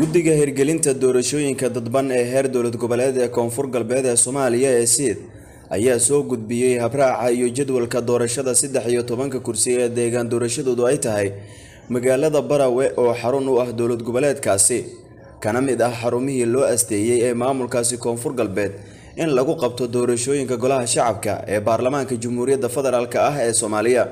guddiga hirgelinta doorashooyinka dadban ee heer dowlad goboleed ee koonfur galbeed ee soomaaliya ee siid ayaa soo gudbiyey habraaca iyo jadwalka doorashada saddex iyo tobanka kursi ee deegaan doorashadoodu ay tahay magaalada barawe oo xarun u ah dowlad goboleedkaasi kana mid ah xarumihii loo asteeyey ee maamulkaasi koonfur galbeed in lagu qabto doorashooyinka golaha shacabka ee baarlamaanka jamhuuriyadda federaalk ah ee soomaaliya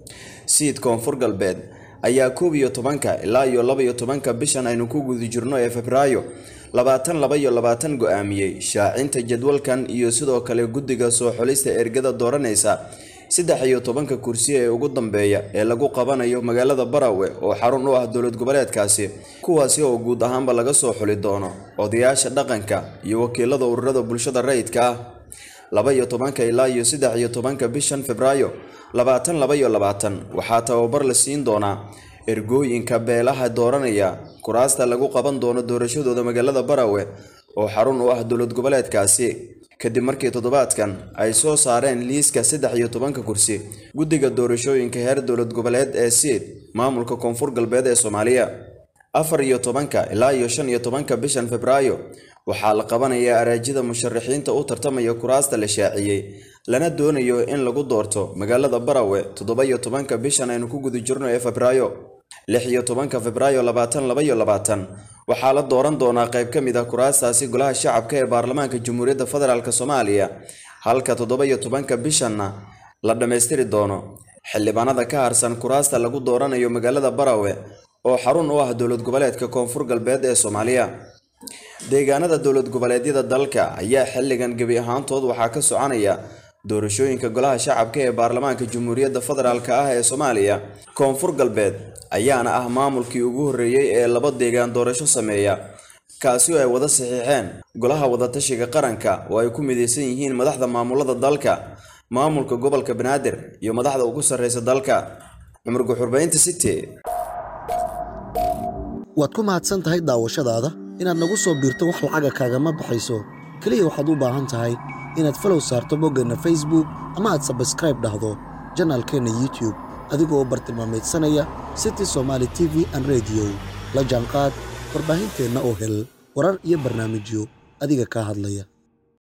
siid koonfur galbeed ayaa koob iyo tobanka ilaa iyo laba iyo tobanka bishan aynu ku guda jirno ee febraayo labaatan laba iyo labaatan go-aamiyey shaacinta jadwalkan iyo sidoo kale guddiga soo xulista ergada dooranaysa saddex iyo tobanka kursi ee ugu dambeeya ee lagu qabanayo magaalada barawe oo xarun u ah dowlad goboleedkaasi kuwaasi oo guud ahaanba laga soo xuli doono odayaasha dhaqanka iyo wakiilada ururada bulshada rayidka ah laba iyo tobanka ilaa iyo saddex iyo tobanka bishan febraayo labaatan laba iyo labaatan waxaa tababar la siin doonaa ergooyinka beelaha dooranaya kuraasta lagu qaban doono doorashadooda magaalada barawe oo xarun u ah dowlad goboleedkaasi kadib markii toddobaadkan ay soo saareen liiska saddex iyo tobanka kursi guddiga doorashooyinka heer dowlad goboleed ee siid maamulka koonfur galbeed ee soomaaliya afar iyo tobanka ilaa iyo shan iyo tobanka bishan febraayo waxaa la qabanayaa araajida musharaxiinta u tartamaya kuraasta la shaaciyey lana doonayo in lagu doorto magaalada barawe toddoba iyo tobanka bishan aynu ku guda jirno ee febraayo lix iyo tobanka febraayo labaatan laba iyo labaatan waxaa la dooran doonaa qayb ka mid ah kuraastaasi golaha shacabka ee baarlamaanka jamhuuriyadda federaalk soomaaliya halka toddoba iyo tobanka bishanna la dhammaystiri doono xildhibaanada ka harsan kuraasta lagu dooranayo magaalada barawe oo xarun u ah dowlad goboleedka koonfur galbeed ee soomaaliya deegaanada dowlad goboleedyada dalka ayaa xilligan gebi ahaantood waxaa ka soconaya doorashooyinka golaha shacabka ee baarlamaanka jamhuuriyadda federaalk ah ee soomaaliya koonfur galbeed ayaana ah maamulkii ugu horreeyey ee laba deegaan doorasho sameeya kaasi oo ay wada saxiixeen golaha wadatashiga qaranka oo ay ku midaysan yihiin madaxda maamulada dalka maamulka gobolka banaadir iyo madaxda ugu sarreysa dalka cumar guxurbaynta city waad ku mahadsan tahay daawashadaada inaad nagu soo biirto wax lacaga kaagama baxayso keliya waxaad u baahan tahay inaad falow saarto boggeenna facebook ama aad sabskraib dhahdo janaalkeenna youtube adigoo bartilmaameedsanaya city somaali t v an rediyo la jaanqaad warbaahinteenna oo hel warar iyo barnaamijyo adiga kaa hadlaya